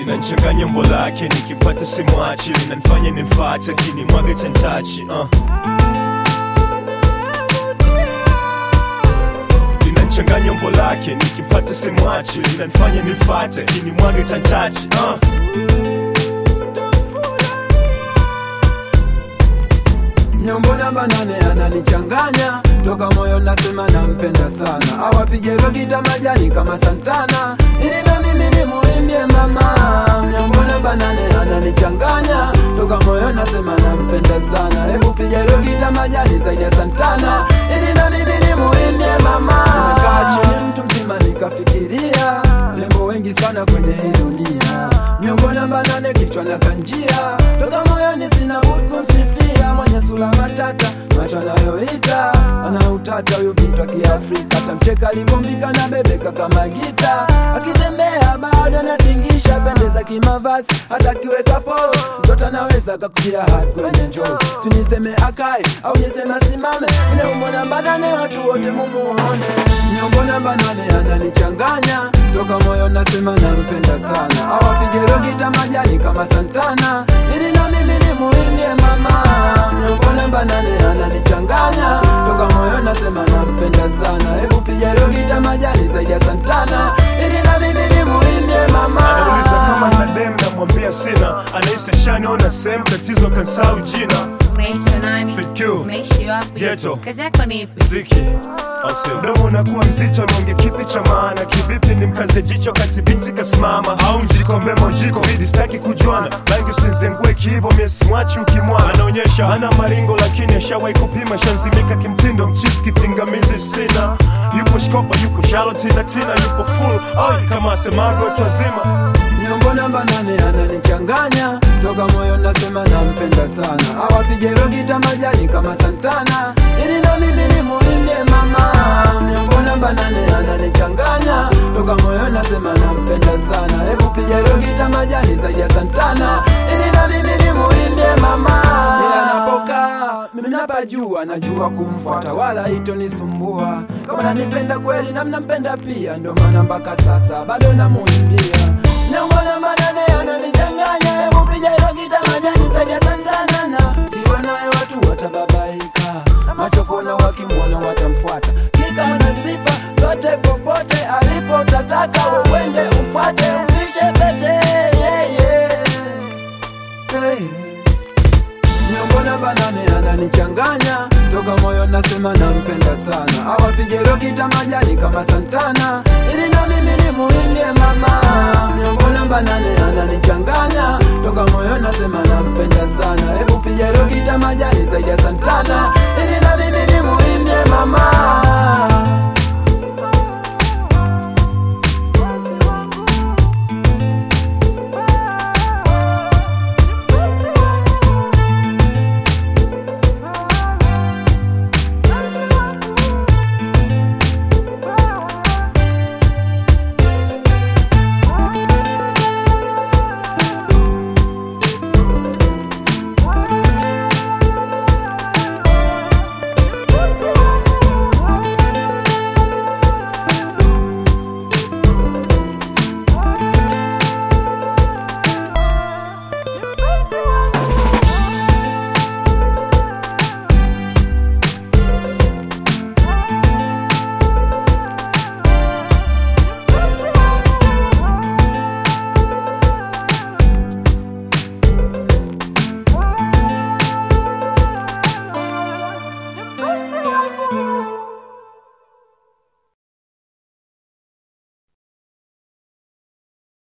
linanchanganya umbo lake nikimpata simwachi linanifanya nimfate kinimwaga chantachi uh. linanchanganya umbo lake nikimpata simwachi linanifanya nimfate kinimwaga chantachi uh. Nyombo namba nane ananichanganya toka moyo nasema nampenda sana, awapige rogita majani kama Santana ili na mimi nimuimbie mama. Nyombo namba nane ananichanganya toka moyo nasema nampenda sana, hebu piga rogita majani zaidi ya Santana ili na mimi nimuimbie mama. Nimekaa chini mtu mzima nikafikiria lembo wengi sana kwenye hii dunia, nyombo namba nane kichwa na kanjia toka moyoni sina budi kumsifia mwenye sura matata macho anayoita ana utata huyo bintu wa Kiafrika tamcheka alivyombika na bebeka kama gita akitembea bado anatingisha pendeza kimavazi hata akiweka pose mtoto anaweza kakujia hadi kwenye njozi si niseme akae au niseme asimame nyombo namba nane watu wote mumuone nyombo namba nane ananichanganya toka moyo nasema nampenda sana awapige rogita majani kama Santana ili na mimi nimuimbie mama nyombo namba nane ananichanganya toka moyo nasema nampenda sana hebu piga rogita majani zaidi ya Santana ili na mimi nimuimbie mama anauliza kama na dem namwambia sina anahisi shaniona sehemu tatizo kansau jina Unaitwa nani? Fit Q. Unaishi wapi? Ghetto. Kazi yako ni ipi? mziki au sio? mdomo unakuwa mzito nonge kipi cha maana kivipi ni mkaze jicho kati binti kasimama au njikombe mojiko vidi staki kujuana rangi usinzengue kihivo miesimwachi ukimwana anaonyesha ana maringo lakini ashawai kupima shanzimika kimtindo mchisi kipingamizi sina yupo shkopa yupo shalotina tina yupo full oi kama asemavyo watu wazima Nyombo namba nane ananichanganya toka moyo nasema nampenda sana, awapige rogita majani kama Santana ili na mimi nimuimbie mama. Nyombo namba nane ananichanganya toka moyo nasema nampenda sana, hebu piga rogita majani zaidi ya Santana ili na mimi nimuimbie mama. Yeye anapokaa mimi napajua, najua kumfuata wala itonisumbua. Kama nanipenda kweli na mnampenda pia, ndio maana mpaka sasa bado namuimbia Nyombo namba nane ananichanganya, hebu piga hilo gita majani zaidi ya Santana na kiwa naye watu watababaika, macho kuona wakimwona watamfuata, kika na sifa zote popote alipo, tataka wewende umfuate, umvishe pete yeah, yeah. Hey. Nyombo namba nane ananichanganya toka moyo nasema nampenda sana, awapige rogita majani kama Santana ili na mimi nimuimbie mama. Nyombo namba nane ananichanganya toka moyo nasema nampenda sana, hebu piga rogita majani zaidi ya Santana